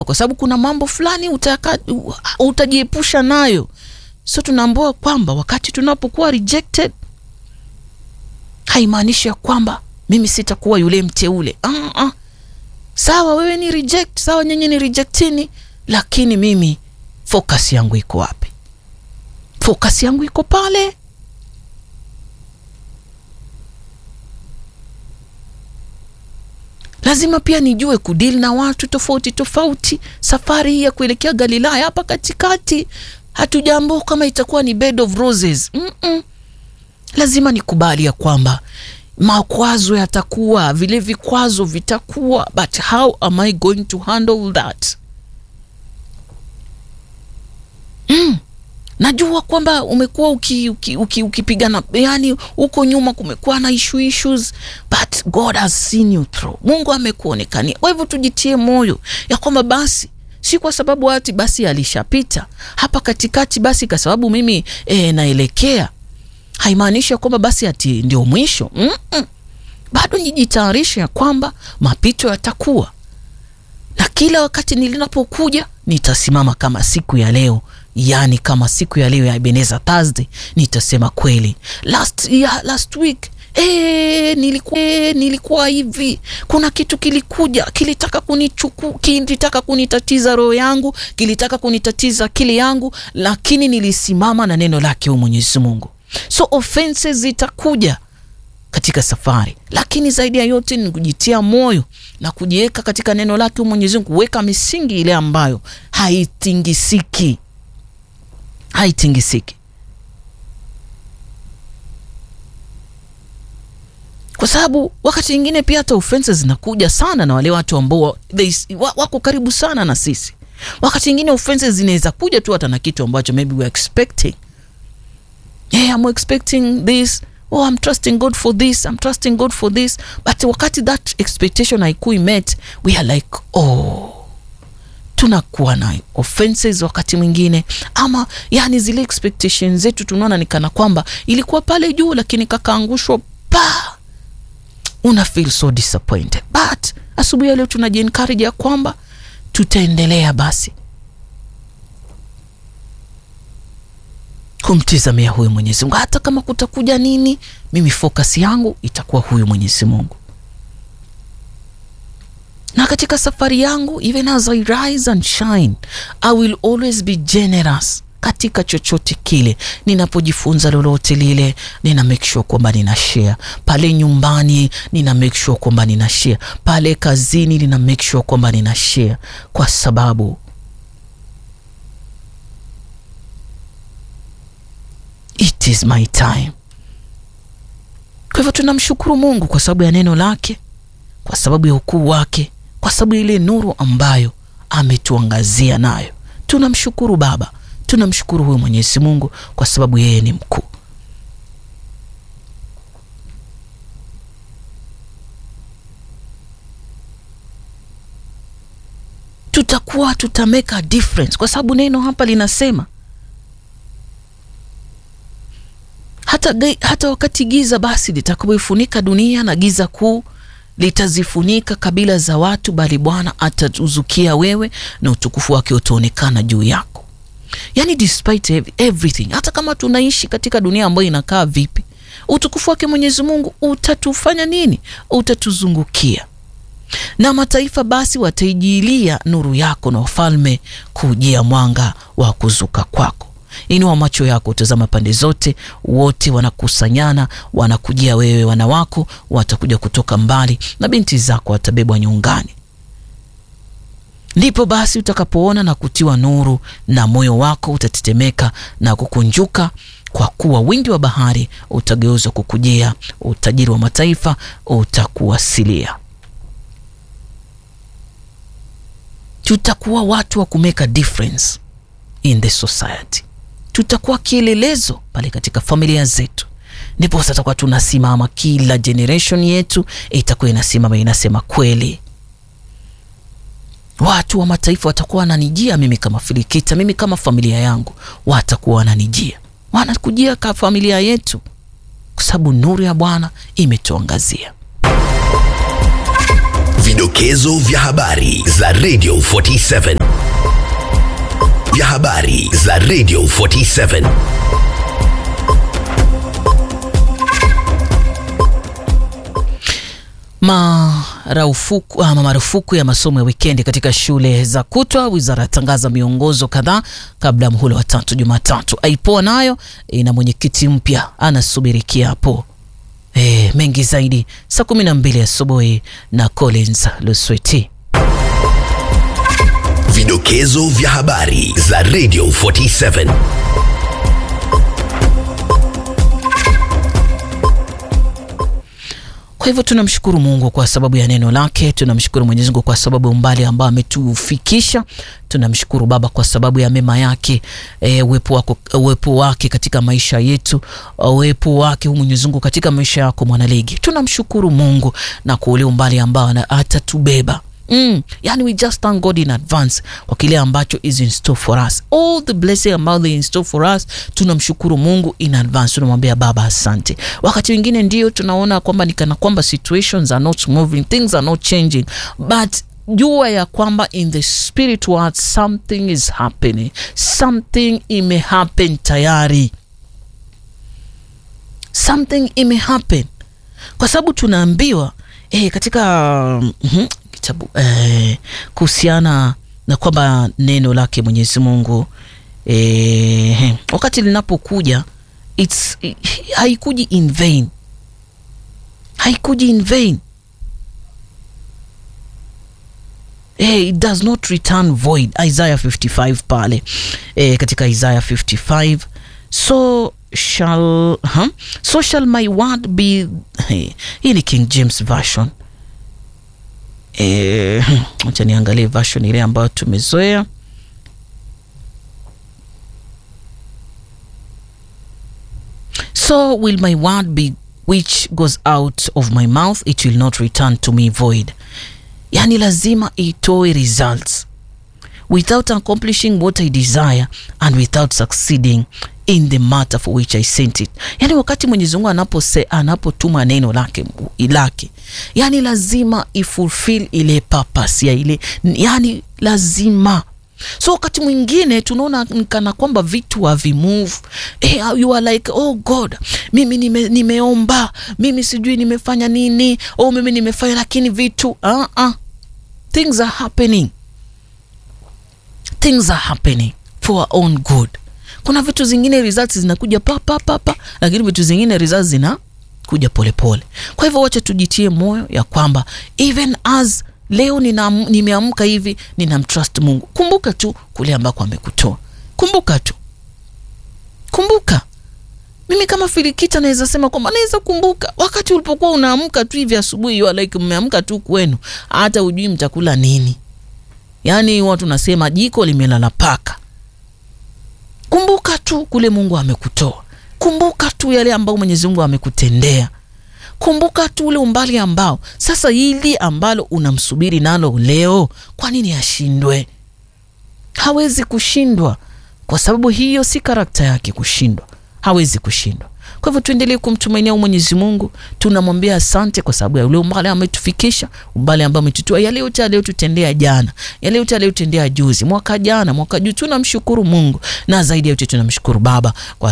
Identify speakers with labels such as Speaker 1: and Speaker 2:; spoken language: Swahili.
Speaker 1: kwa sababu kuna mambo fulani utaka, utajiepusha nayo. So tunaambiwa kwamba wakati tunapokuwa rejected haimaanishi ya kwamba mimi sitakuwa yule mteule. uh -uh. Sawa, wewe ni reject, sawa, nyinyi ni rejectini, lakini mimi focus yangu iko wapi? Focus yangu iko pale. Lazima pia nijue kudili na watu tofauti tofauti. Safari hii ya kuelekea Galilaya hapa katikati, hatujambo kama itakuwa ni bed of roses. mm -mm. Lazima nikubali ya kwamba makwazo yatakuwa, vile vikwazo vitakuwa, but how am I going to handle that? mm. Najua kwamba umekuwa ukipigana uki, uki, uki yani huko nyuma kumekuwa na issue issues, but God has seen you through. Mungu amekuonekania. Kwa hivyo tujitie moyo ya kwamba basi si kwa sababu ati basi alishapita hapa katikati, basi kwa sababu mimi e, naelekea haimaanishi kwamba basi ati ndio mwisho. mm -mm. Bado nijitayarishe ya kwamba mapito yatakuwa, na kila wakati nilinapokuja nitasimama kama siku ya leo yaani kama siku ya leo ya Ebenezer Thursday nitasema kweli, last, yeah, last week e, nilikuwa, e, nilikuwa hivi, kuna kitu kilikuja kilitaka kunichuku, kilitaka kunitatiza roho yangu, kilitaka kunitatiza akili yangu, lakini nilisimama na neno lake huyu Mwenyezi Mungu. So offenses zitakuja katika safari, lakini zaidi ya yote ni kujitia moyo na kujiweka katika neno lake huyu Mwenyezi Mungu, kuweka misingi ile ambayo haitingisiki haitingisiki kwa sababu wakati mwingine pia hata offenses zinakuja sana na wale watu ambao wako karibu sana na sisi. Wakati mwingine offenses zinaweza kuja tu hata na kitu ambacho maybe we are expecting. Yeah, I'm expecting this. Oh, I'm trusting God for this. I'm trusting God for this. But wakati that expectation haikui met, we are like, oh tunakuwa na offenses wakati mwingine, ama yani zile expectations zetu tunaona ni kana kwamba ilikuwa pale juu, lakini kakaangushwa pa, una feel so disappointed. But asubuhi ya leo tunaji encourage ya kwamba tutaendelea basi kumtizamia huyu Mwenyezi Mungu, hata kama kutakuja nini, mimi focus yangu itakuwa huyu Mwenyezi Mungu na katika safari yangu even as I rise and shine I will always be generous katika chochote kile ninapojifunza lolote lile, nina make sure kwamba nina share pale nyumbani, nina make sure kwamba nina share pale kazini, nina make sure kwamba nina share, kwa sababu it is my time. Kwa hivyo tunamshukuru Mungu kwa sababu ya neno lake, kwa sababu ya ukuu wake kwa sababu ile nuru ambayo ametuangazia nayo. Tunamshukuru Baba, tunamshukuru huyo Mwenyezi Mungu kwa sababu yeye ni mkuu. Tutakuwa tuta make a difference kwa sababu neno hapa linasema hata, hata wakati giza basi litakapoifunika dunia na giza kuu litazifunika kabila za watu, bali Bwana atauzukia wewe na utukufu wake utaonekana juu yako. Yani despite everything, hata kama tunaishi katika dunia ambayo inakaa vipi, utukufu wake Mwenyezi Mungu utatufanya nini? Utatuzungukia. Na mataifa basi wataijilia nuru yako, na wafalme kujia mwanga wa kuzuka kwako. Inua macho yako, utazama pande zote, wote wanakusanyana, wanakujia wewe. Wana wako watakuja kutoka mbali, na binti zako watabebwa nyungani. Ndipo basi utakapoona na kutiwa nuru, na moyo wako utatetemeka na kukunjuka, kwa kuwa wingi wa bahari utageuzwa kukujia, utajiri wa mataifa utakuwasilia. Tutakuwa watu wa kumeka difference in the society tutakuwa kielelezo pale katika familia zetu, ndipo sasa tutakuwa tunasimama, kila generation yetu itakuwa inasimama inasema kweli. Watu wa mataifa watakuwa wananijia mimi kama Filikita, mimi kama familia yangu, watakuwa wananijia, wanakujia ka familia yetu, kwa sababu nuru ya Bwana imetuangazia.
Speaker 2: Vidokezo vya habari za Radio 47 vya habari za Radio 47.
Speaker 1: Marufuku, ama marufuku ya masomo ya wikendi katika shule za kutwa. Wizara yatangaza miongozo kadhaa kabla ya mhula wa tatu Jumatatu. Aipoa nayo ina mwenyekiti mpya anasubiri kiapo. E, mengi zaidi saa kumi na mbili asubuhi na Collins Lusweti.
Speaker 2: Vidokezo vya habari za Radio 47.
Speaker 1: Kwa hivyo tunamshukuru Mungu kwa sababu ya neno lake. Tunamshukuru Mwenyezi Mungu kwa sababu ya umbali ambao ametufikisha. Tunamshukuru Baba kwa sababu ya mema yake, e, uwepo wako, uwepo wake katika maisha yetu, uwepo wake Mwenyezi Mungu katika maisha yako mwanaligi. Tunamshukuru Mungu na kwa ule umbali ambao atatubeba. Mm, yani we just thank God in advance kwa kile ambacho is in store for us, all the blessing about the in store for us. Tunamshukuru Mungu in advance, tunamwambia Baba asante. Wakati wengine ndio tunaona kwamba ni kana kwamba situations are not moving, things are not changing, but jua ya kwamba in the spirit world something is happening, something ime happen tayari, something ime happen kwa sababu tunaambiwa eh, katika mm -hmm, kitabu eh, kuhusiana na kwamba neno lake Mwenyezi Mungu eh, wakati linapokuja it's haikuji in vain, haikuji in vain eh, it does not return void. Isaiah 55 pale eh, katika Isaiah 55 so shall huh? so shall my word be hey, hii ni King James version acha niangalie version ile ambayo tumezoea. So will my word be which goes out of my mouth it will not return to me void, yani lazima itoe results without accomplishing what I desire and without succeeding in the matter for which I sent it. Yani wakati Mwenyezi Mungu anapose anapotuma neno lake lake, yani lazima ifulfill ile purpose ya ile, yani lazima so wakati mwingine tunaona kana kwamba vitu havimove. Eh, you are like oh God, mimi nime, nimeomba mimi sijui nimefanya nini, oh mimi nimefanya, lakini vitu uh -uh. things are happening things are happening for our own good. Kuna vitu zingine results zinakuja pa pa pa pa, lakini vitu zingine results zinakuja polepole. Kwa hivyo wacha tujitie moyo ya kwamba even as leo nimeamka hivi ninamtrust Mungu. Kumbuka tu kule ambako amekutoa, kumbuka tu, kumbuka. Mimi kama Filikita naweza sema kwamba naweza kumbuka wakati ulipokuwa unaamka tu hivi asubuhi, you are like mmeamka tu kwenu, hata ujui mtakula nini Yaani watu nasema jiko limelala paka. Kumbuka tu kule Mungu amekutoa, kumbuka tu yale ambayo Mwenyezi Mungu amekutendea, kumbuka tu ule umbali ambao sasa, hili ambalo unamsubiri nalo leo, kwa nini ashindwe? Hawezi kushindwa, kwa sababu hiyo si karakta yake kushindwa, hawezi kushindwa. Kwa hivyo tuendelee kumtumainia Mwenyezi Mungu, tunamwambia asante kwa sababu ya ule umbali ametufikisha, umbali ambao ametutoa, yale yote aliyotutendea jana, yale yote aliyotendea juzi, mwaka jana, mwaka juu. Tunamshukuru Mungu na zaidi ya yote tunamshukuru Baba kwa